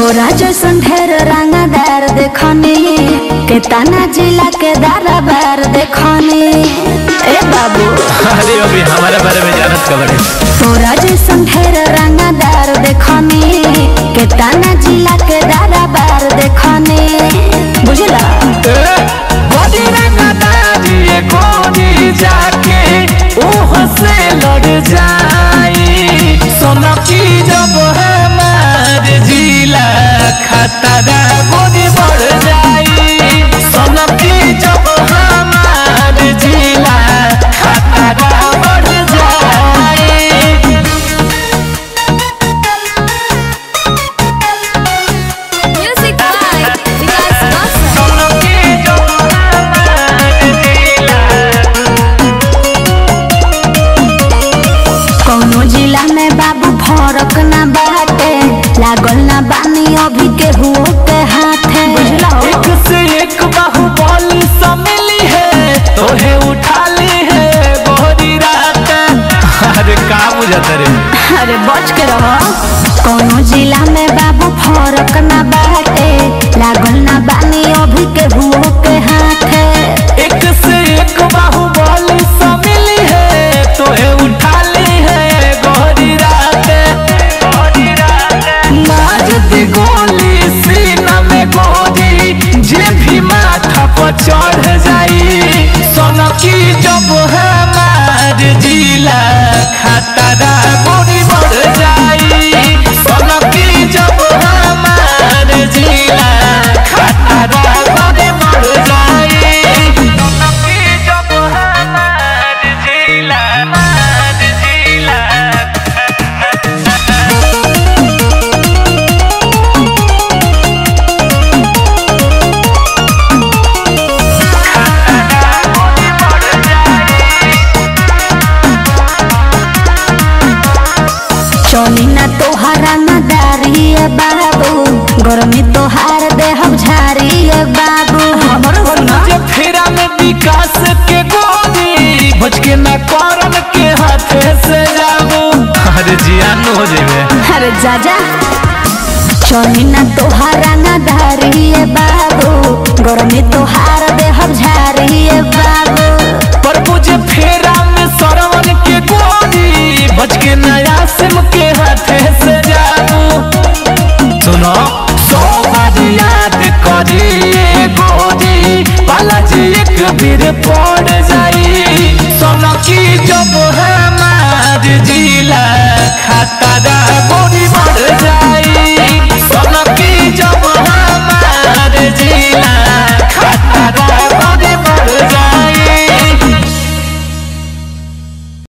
तोरा जैसन ढेर रंगदार देखनी के ताना जिला के दाराबार देखनी ए बाबू अरे अभी हमारे बारे में जानत खबर है तोरा जैसन ढेर रंगदार देखनी के ताना जिला के दाराबार देखनी बुझला गोदी रंगदारी गोदी जाके ओह से लड़ जाई सोना की जब हमार जिला खतरा गोदी बढ़ जाई सोना की जब हमार जिला खतरा बढ़ जाई म्यूजिक बाय विकास वासा सोना की जब हमार जिला कौनो जिला में बाबू फरक ना बाटे लागल ना बानी अभी के हुओ के हाथे बुझला एक से एक बाहुबली सम्मिली है तोहे उठा ली है गोरी रात अरे का बुझाता रे अरे बच के रहो कौनो जिला में बाबू फरक ना बाटे लागल ना बानी अभी के हुओ के हाथे एक से एक बाहुबली सम्मिली है तोहे उठा ली है गोरी रात गोरी रात मार दे गोली सीना में गोरी जे भी माथा पर चढ़ जाई सोना की जब हमार जिला खतरा गोरी बढ़ जाई सोना की जब हमार जिला खतरा गोरी बढ़ जाई सोना की जब हमार जिला हमार जिला चली ना तोहरा नदारी बाबू गर्मी तोहार देहब झारी बाबू हमरो जे फेरा में विकास के गोदी बच के न करन के हाथे से जाबू अरे जियान हो जेबे अरे जा जा चली ना तोहारा नदारी बाबू गर्मी तोहार देहब झारी बाबू पर मुझे फेरा में सरवन के गोदी बच के नया सिम के हाथे से जाबू सुनो सौ बार याद करी ये गोदी बालाजी एक बीर पर